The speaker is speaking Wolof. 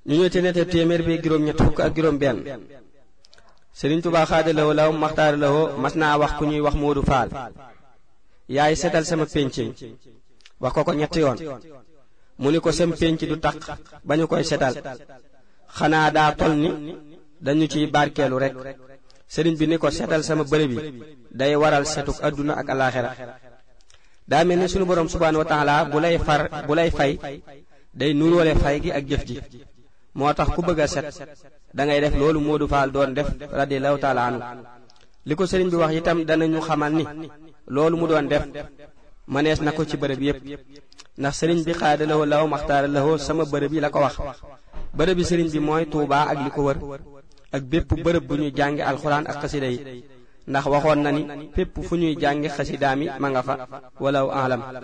ñu ñëw ci nette téeméer bi juróom ñett fukk ak juróom benn sëriñ Tuubaa xaadalawoo law maxtaaralawoo mas naa wax ku ñuy wax Moodu Faal yaay setal sama pénc mi wax ko ko ñetti yoon mu ni ko sam pénc du taq ba ñu koy setal xanaa daa tol ni dañu ciy barkeelu rek sëriñ bi ni ko setal sama bërëb bi day waral setuk adduna ak alaxira daa mel ni sunu borom subhaanahu wa taala bu lay far bu lay fay day nuróole fay gi ak jëf ji moo tax ku bëgg a set da ngay def loolu Moodu Faal doon def radiyallahu taala anhu li ko sëriñ bi wax itam danañu xamal ni loolu mu doon def mënees na ko ci bërëb yépp ndax sëriñ bi xaadalawoo law maxtaara lawoo sama bërëb yi la ko wax bërëb bi sëriñ bi mooy Tuubaa ak li ko wër ak bépp bërëb bu ñuy jàngi alxuraan ak xasida yi ndax waxoon na ni fépp fu ñuy jàngi xasidaami ma nga fa walaw alam